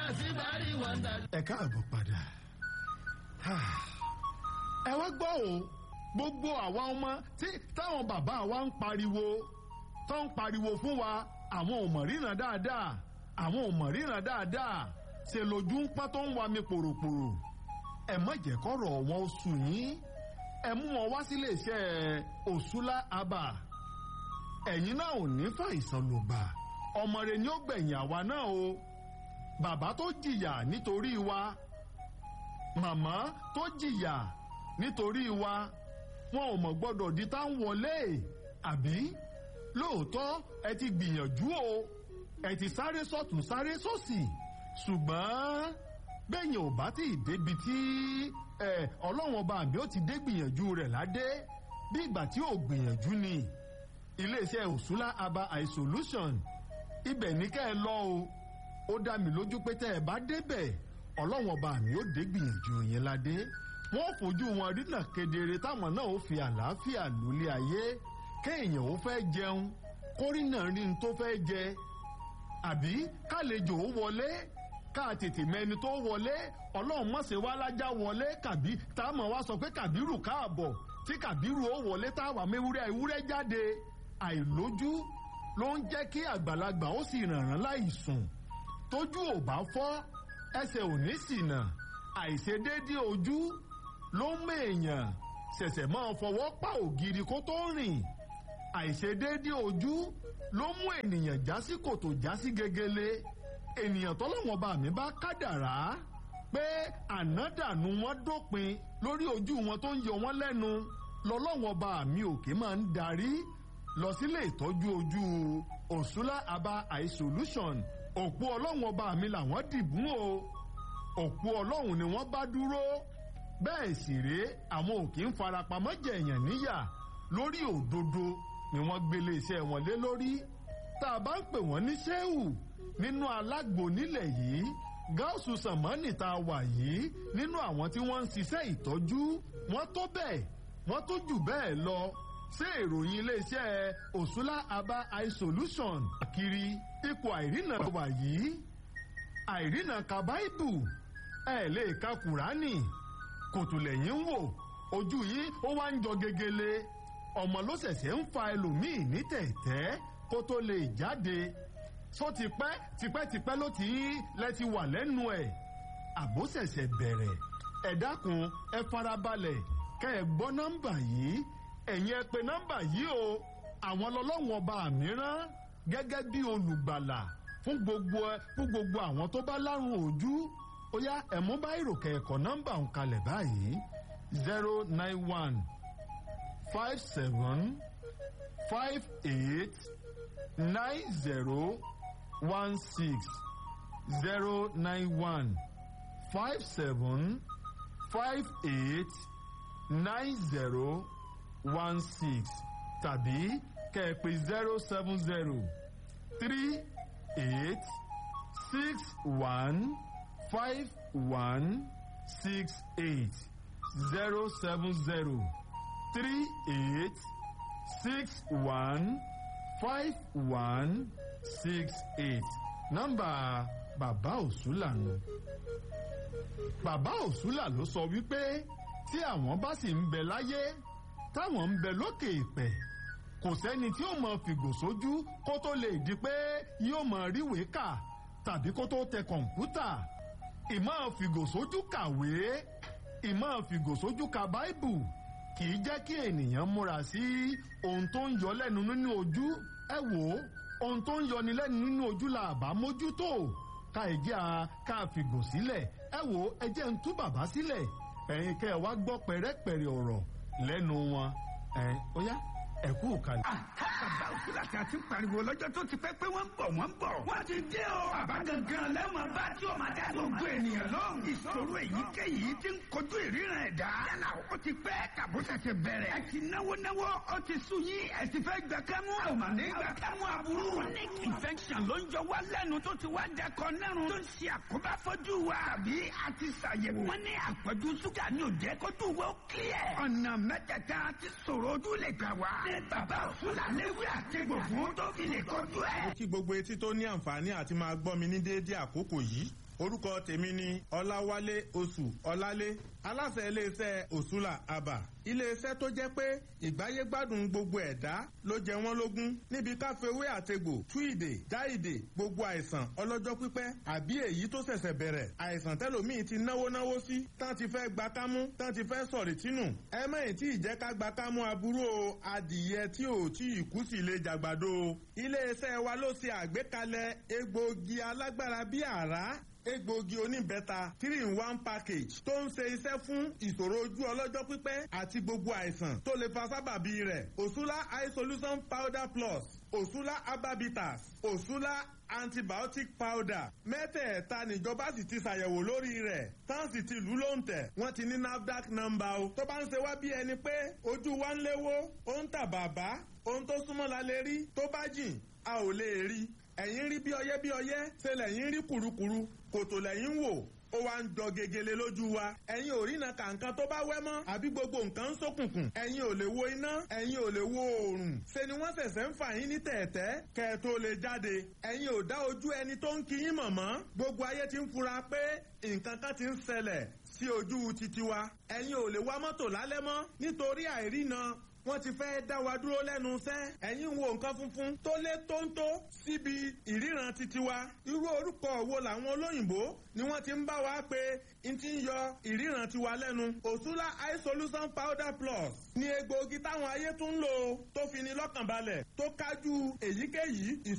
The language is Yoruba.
ẹ káàbọ̀ padà ẹ wá gbọ́ o gbogbo àwa ọmọ tí táwọn bàbá wa ń pariwo tó ń pariwo fún wa àwọn ò mọ̀ ríran dáadáa àwọn ò mọ̀ ríran dáadáa ṣe lójú ń pọ́n tó ń wa mi pòròpòrò ẹ má jẹ́ kọ́rọ̀ wọn ó sùn yín ẹ mú wọn wá sílé iṣẹ́ òṣùlá abà ẹ̀yin náà ò ní fàìsàn ló gbà ọmọ rẹ ni ó gbẹ̀yìn àwa náà o bàbá tó jìyà nítorí wa màmá tó jìyà nítorí wa wọn ò mọ̀ gbọ́dọ̀ di tá ń wọlé àbí lóòótọ́ ẹ ti gbìyànjú o ẹ ti sáré sọ́tún sáré sósì ṣùgbọ́n bẹ́yìn ò bá tí ì débi tí ọlọ́wọ́n ọba àbí ó ti dé gbìyànjú rẹ̀ ládé bí ìgbà tí ò gbìyànjú ni iléeṣẹ́ òṣùlá aba isolation ibẹ̀ ní kẹ́ ẹ lọ o ó dá mi lójú pé tẹ́ ẹ bá débẹ̀ ọlọ́wọ́n ọba àmì ó dé gbìyànjú yẹn ládé wọ́n fojú wọn rínà kedere táwọn náà ó fi àlàáfíà lólé ayé kéèyàn ó fẹ́ jẹun kórìnà rí n tó fẹ́ jẹ àbí kálejò ó wọlé ká tètè mẹni tó wọlé ọlọ́run mọ̀sẹ̀ wá lájà wọlé kàbí tá a mọ̀ wá sọ pé kàbírù káàbọ̀ tí kàbírù ó wọlé tá a wà mẹ́wúrẹ́ ewúrẹ́ jáde àìlójú ló ń jẹ́ kí àgbàlagbà ó sì rànràn láì sùn tójú ò bá fọ́ ẹsẹ̀ ò ní ṣìnà àìṣedéédé ojú ló ń mèèyàn ṣẹ̀ṣẹ̀ máa fọwọ́ pa ògiri kó tó rìn àìṣedéédé ojú ló mú ènìyàn já sí kòtò já sí gegele ènìyàn tọ́lọ́wọ́n bá mi bá kádàrá pé ànádànù wọn dópin lórí ojú wọn tó ń yọ wọn lẹ́nu lọ́lọ́wọ́n bá mi òkè máa ń darí lọ sílé ìtọ́jú ojú òṣùlá aba eye solution òpó ọlọ́wọ́n bá mi làwọn dìbò o òpó ọlọ́run ni wọ́n bá dúró bẹ́ẹ̀ sì rèé àwọn òkè ń farapamọ́ jẹ̀yàn níyà lórí òdodo ni wọ́n gbélé iṣẹ́ wọn lé lórí tá a bá ń pè wọ́n ní ṣéwù nínú alágbo nílẹ̀ yìí gáàsù sàmánì tá a wà yìí nínú àwọn tí wọ́n ń ṣiṣẹ́ ìtọ́jú wọ́n tó bẹ́ẹ̀ wọ́n tó jù bẹ́ẹ̀ lọ ṣé ìròyìn iléeṣẹ́ òṣùlá aba eye solution kiri ipò àìrìnà wà yìí àìrìnà ka báìbù ẹ lè ka kùránì kòtùlẹ̀yìn ń wò ojú yìí ó wá ń jọ gegele ọmọ ló ṣẹ̀ṣẹ̀ ń fa ẹlòmíì ní tẹ̀tẹ́ kó tó lè jáde sọ tipẹ́ tipẹ́tipẹ́ ló ti lẹ́ ti wà lẹ́nu ẹ̀ àbó ṣẹ̀ṣẹ̀ bẹ̀rẹ̀ ẹ dákun ẹ farabalẹ̀ kẹ́ ẹ gbọ́ nọ́mbà yìí ẹ̀yin ẹ pè nọ́mbà yìí o àwọn lọ́lọ́wọ́n ọba mìíràn gẹ́gẹ́ bí olùgbàlà fún gbogbo fún gbogbo àwọn tó bá lárùn ojú ó yá ẹ̀mú bá ìròkè ẹ̀kọ́ nọ́mbà ń kalẹ̀ báyìí zero nine one five seven five eight nine zero one six zero nine one five seven five eight nine zero one six tàbí kẹ̀pẹ̀ zero seven zero three eight six one five one six eight zero seven zero three eight six one five one six eight nọ́mbà bàbá òṣùlà nù. bàbá òṣùlà ló sọ wípé tí àwọn bá sì ń bẹ láyé táwọn ń bẹ lókè ìpẹ kò sẹ́ni tí ó mọ fìgò sójú kó tó lè di pé yóò mọ ríwèé kà tàbí kó tó tẹ kọ̀ǹpútà ìmọ̀ fìgò sójú kàwé ìmọ̀ fìgò sójú ka báìbù kì í jẹ́ kí ènìyàn múra sí ohun tó ń yọ lẹ́nu nínú ojú ẹ wò ó ohun tó ń yọni lẹ́nu nínú ojú la àbá mójútó ká ìjẹ́ a ká fìgò sílẹ̀ ẹ wò ó ẹ jẹ́ ń tú bàbá sílẹ̀ ẹ̀yin kẹ́ ẹ wá gbọ́ pẹ̀rẹ́pẹ̀rẹ́ ọ̀rọ̀ lẹ́nu wọn ẹ̀ ó yá ẹ kú kalẹ̀. bàbá òkúta tí a ti pariwo lọ́jọ́ tó ti pẹ́ pé wọ́n ń bọ̀ wọ́n ń bọ̀. wọ́n ti dé o. bàbá gangan lẹ́wọ̀n bá tí o máa dá gbogbo ènìyàn lóhùn. ìṣòro èyíkéyìí ti ń kojú ìríran ẹ̀dá. yálà ó ti pẹ́ tàbó ṣẹ̀ṣẹ̀ bẹ̀rẹ̀. ẹ ti náwó náwó ó ti sùn yín ẹ ti fẹ́ gbà kẹ́mú. ẹ ò mà ní gbà kẹ́mú aburú. chronic infection ló ń jọ wá lẹ́nu tó ti wá dẹkọ nẹ́rùn. tó ń ṣe àkóbá fojú wa. àbí a ti ṣàyẹ̀wò. wọ́n ní àpọ̀jù ṣúgà ní òjẹ́ kó tó wọ́ kílẹ̀. ọ̀nà mẹ́tẹ̀ẹ̀ta ti ṣòro ojú lè gbà wá. ní bàbá òṣùlà léwu àtẹ̀gbò fún tó fi lè kọjú ẹ̀. kí gbogbo etí tó ní àǹfààní àti máa gbọ́ mi ní déédéé àkókò yìí orúkọ tèmi ni ọláwálé oṣù ọlálé aláṣẹ iléeṣẹ́ òṣùlà àbà iléeṣẹ́ tó jẹ́ pé ìgbáyégbádùn gbogbo ẹ̀dá ló jẹ wọ́n lógún níbi káfíwé àtegbò túìdè jáìdè gbogbo àìsàn ọlọ́jọ́ pípẹ́ àbí èyí tó ṣẹ̀ṣẹ̀ bẹ̀rẹ̀ àìsàn tẹ́lòmíì ti náwó náwó sí tán ti fẹ́ gba kámú tán ti fẹ́ sọ̀rì tínú ẹ mẹ́yìn tí ìjẹ́ ká gba kámú aburú o adìyẹ tí ò tí ì kú sí lè jàgbàdo iléeṣẹ́ wa ló ṣe àgbékalẹ̀ egbòogi alágbára bíi àrá egbòogi oníbẹ́ta three in one package tó ń ṣe iṣẹ́ fún ìṣòro ojú ọlọ́jọ́ pípẹ́ àti gbogbo àìsàn tó lè fa sábàbí rẹ̀ òṣùlá eye solution powder plus òṣùlá herbabitas òṣùlá antibiotic powder mẹ́tẹ̀ẹ̀ta níjọba sì ti ṣàyẹ̀wò lórí rẹ̀ tán sì ti lù ló ń tẹ̀ wọ́n ti ní nafdac number o tó bá ń ṣe wá bí ẹni pé ojú wa ń léwó ó ń tà bàbá ohun tó súnmọ́ la lè rí tó bá jìn a ò lè rí ẹ̀yìn rí bí ọyẹ́ bí ọyẹ́ ṣe lẹ́yìn rí kùrukùru kòtò lẹ́yìn wò ó wá ń jọ gegele lójú wa ẹ̀yin ò rína kàǹkan tó bá wẹ́ mọ́ àbí gbogbo nǹkan ń ṣókùnkùn ẹ̀yin ò lè wo iná ẹ̀yin ò lè wo oòrùn ṣe ni wọ́n ṣẹ̀ṣẹ̀ ń fà yín ní tẹ̀ẹ̀tẹ́ kẹ́ ẹ tó lè jáde ẹ̀yin ò dá ojú ẹni tó ń kíyín mọ̀ mọ́ gbogbo ayé ti ń fura pé nǹkan kan ti ń ṣẹlẹ̀ sí ojú titi wa ẹ̀yin ò lè wá mọ́tò lálẹ́ mọ́ nítorí àìrína wọ́n ti fẹ́ dá wa dúró lẹ́nu iṣẹ́ ẹ̀yin wo nǹkan funfun tó lé tóńtó síbi ìríran titi wa irú orúkọ wo làwọn olóyìnbó ni wọ́n ti ń bá wa pé n ti ń yọ ìríran tiwa lẹ́nu òṣùlá eye solution powder plus ni egbòogi táwọn ayé tún ń lò tó fi ni lọ́kàn balẹ̀ tó kájú èyíkéyìí